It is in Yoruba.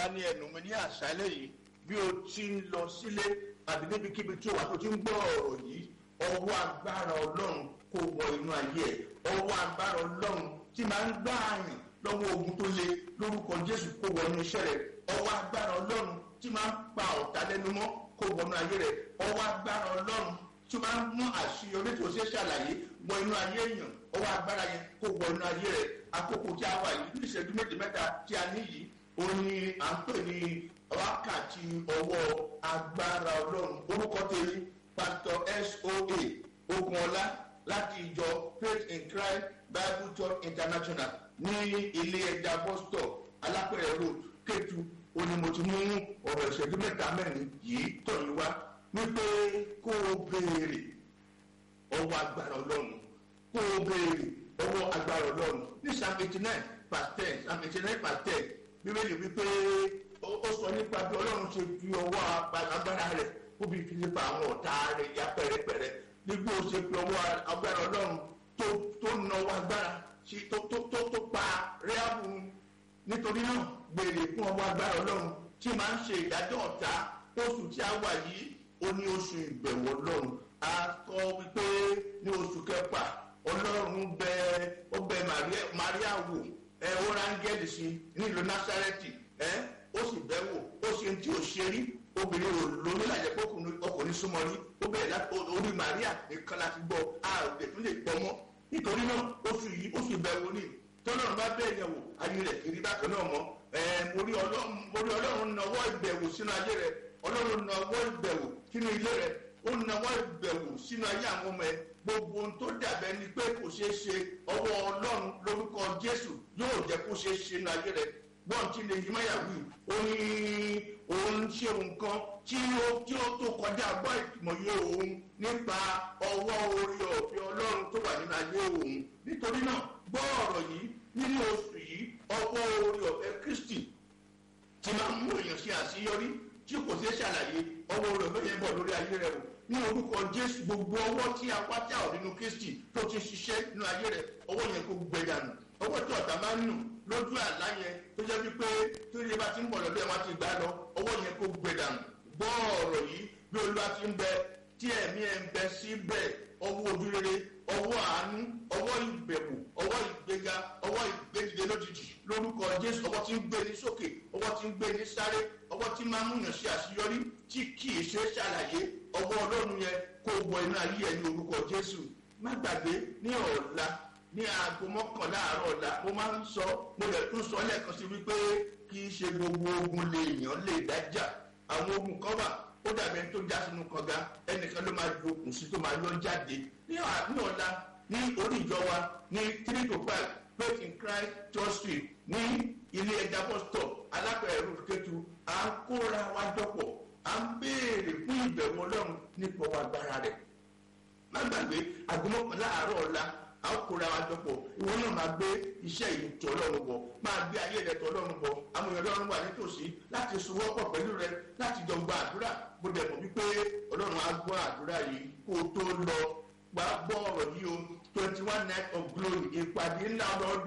olúwa ní ẹnu mi ní àṣálẹ́ yìí bí o ti ń lọ sílé àbí níbikíbi tí o wà tó ti ń gbọ́ ọ̀rọ̀ yìí ọwọ́ agbára ọlọ́run kó wọ inú ayé ẹ̀ ọwọ́ agbára ọlọ́run tí máa ń gbá àyàn lọ́wọ́ ogun tó le lórúkọ jésù kó wọ inú iṣẹ́ rẹ̀ ọwọ́ agbára ọlọ́run tí máa ń pa ọ̀tá lẹ́nu mọ́ kó wọ inú ayé rẹ̀ ọwọ́ agbára ọlọ́run tí máa ń mú àṣeyọrí tó ṣe ṣàlàyé wọ inú ayé èèyàn ọwọ́ agbára yẹn kó wọ inú ayé rẹ̀ àkókò tí a wà yìí ní ìṣẹ́jú méje mẹ́ta tí a ní yìí òun ni à ń pè ní wákàtí ọwọ́ agbára ọlọ́run orúkọ tèmi pastor soa ogunọlá láti ìjọ faith in christ bible church international ní ilé ẹja bus stop alápẹ̀rẹ̀ road kétu òun ni mo ti mú ọ̀rọ̀ ìṣẹ́jú mẹ́ta mẹ́rin yìí tọ̀ yín wá wípé kó o béèrè ọwọ́ agbára ọlọ́run kó o béèrè ọwọ́ agbára ọlọ́run ní psalm eighty nine past ten psalm eighty nine past ten bíbélì wípé ó sọ nípa bí ọlọ́run ṣe fi ọwọ́ agbára rẹ̀ ó bí fi nípa àwọn ọ̀tá rẹ̀ ya pẹ̀rẹ̀pẹ̀rẹ̀ nígbà ó ṣe fi ọwọ́ agbára ọlọ́run tó tó náwó agbára tó tó tó tó pa rẹ́àbù nítorí náà béèrè fún ọwọ́ agbára ọlọ́run tí máa ń ṣe ìdájọ́ ọ̀tá oṣù tí a wà yìí ó ní oṣù ìbẹ̀wò ọlọ́run a kọ wípé ní oṣù kẹfà ọlọ́run bẹ ó bẹ maria wò ẹ ó rángẹ́lì sí nílùú násárẹ́tì ẹ ó sì bẹ́ wò ó ṣe tí ò ṣe rí obìnrin ò lóyún lájẹ pé ọkùnrin súnmọ́ rí ó bẹ̀rẹ̀ láti orí maria nìkan láti gbọ́ a ò lè tún lè pọ̀ mọ́ nítorí náà oṣù yìí oṣù ìbẹ̀wò ni tọ́lọ́run bá bẹ́ẹ̀ yẹn wò ayé rẹ̀ kiri bákan náà mọ́ ẹ mo rí ọlọ́run nawọ́ ìbẹ̀wò sínú ayé rẹ̀ ọlọ́run nawọ́ ìbẹ̀wò sínú ilé rẹ̀ ó nawọ́ ìbẹ̀wò sínú ayé àwọn ọmọ ẹ̀ gbogbo ohun tó dàbẹ́ ni pé kò ṣeé ṣe ọwọ́ ọlọ́run lórúkọ jésù yóò jẹ́ kó ṣeé ṣe nínú ayé rẹ̀ gbọ́n tí lè yíma yà wí ó ní òun ṣe nǹkan tí ó tí ó tó kọjá gbọ́ ìmọ̀ye òun nípa ọwọ́ orí ọ̀fẹ́ ọlọ́run tó wà nínú ayé òun nítorí náà gbọ́ ọ̀rọ̀ yìí nínú oṣù yìí ọwọ́ orí ọ̀fẹ́ kristi ti máa ń mú èèyàn ṣe àṣeyọrí tí kò ṣeé ṣàlàyé ọwọ́ orí ọ̀fẹ́ yẹn bọ̀ lórí ayé rẹ̀ o ní orúkọ jésù gbogbo ọwọ́ tí a wá tí a ò nínú kristi tó ti ṣiṣẹ́ nínú ayé rẹ̀ ọwọ́ yẹn kò gbẹ dànù ọwọ́ tí ọ̀tá máa ń nù lójú àlá yẹn tó jẹ́ wípé tó yẹ bá ti ń bọ̀ lọ́dọ̀ ẹ̀ wá ti gbà lọ ọwọ́ yẹn kò gbẹ dànù gbọ́ ọ̀rọ̀ yìí bí olúwa ti ń bẹ tí ẹ̀mí ẹ̀ ń bẹ síbẹ̀ ọwọ́ ojúrere ọwọ́ àánú ọwọ́ ìbẹ̀wò ọwọ́ ìgbéga ọwọ́ ìgbédìde lójijì lórúkọ jésù ọwọ́ tí ń gbé ní sókè ọwọ́ tí ń gbé ní sáré ọwọ́ tí máa ń múyàn sí àṣeyọrí tí kì í ṣe ṣàlàyé ọwọ́ ọlọ́run yẹn kó wọ inú ayé ẹ̀ ní orúkọ jésù má gbàgbé ní ọ̀la ní aago mọ́kànlá àárọ̀ ọ̀la mo máa ń sọ mo lè tún sọ lẹ́ẹ̀kan sí wípé kì í ṣe gbogbo ogun lè yàn lè dájà àwọn ogun kan wà ó dàbí ẹni tó já sínú kànga ẹnìkan ló máa ju okùn sí tó máa yọ jáde ní ọ̀la ní orí ìjọ wa ní three to five faith in christ church street ní ilé ẹja bus stop alápẹ̀rẹ̀ road kẹtù à ń kóra wa jọpọ̀ à ń béèrè fún ìbẹ̀wò ọlọ́run nípa wa agbára rẹ̀ má gbàgbé àgbọ̀mọ̀kànlá àárọ̀ ọ̀la a ó kóra wa jọpọ̀ ìwọ náà máa gbé iṣẹ́ yìí tọ́ ọlọ́run bọ̀ máa gbé ayé rẹ̀ tọ́ ọlọ́run bọ̀ àwọn èèyàn ọlọ́run wà nítòsí láti sowọ́pọ̀ pẹ̀lú rẹ láti jọ gba àdúrà bó dẹ̀ mọ̀ wípé ọlọ́run á gbọ́ àdúrà yìí kó o tó lọ wá gbọ́ ọ̀rọ̀ yìí o twenty one night of glory ìpàdé ńlá ọlọ́run